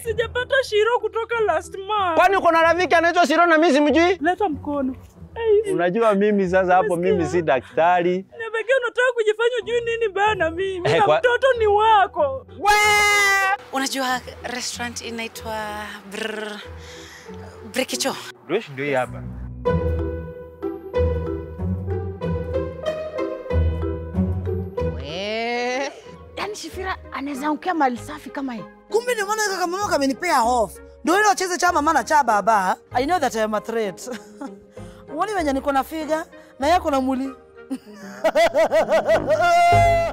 Sijapata shiro kutoka last month. Kwani uko na rafiki anaitwa Shiro na mimi simjui? Leta mkono. Hey, Unajua mimi sasa hapo mimi si daktari. Nabekea unataka kujifanya ujui nini bana mimi. Eh, Na kwa- mtoto ni wako. Unajua restaurant inaitwa Brr- Brikicho. Rush ndio hii hapa. We. Yaani Shifira anaweza ongea mali safi kama hii. Kumbe ndio maana kaka mama kamenipea off. Ndio ile wacheze cha mama na cha baba. I know that I am a threat. Uone venye niko na figa na yako na muli.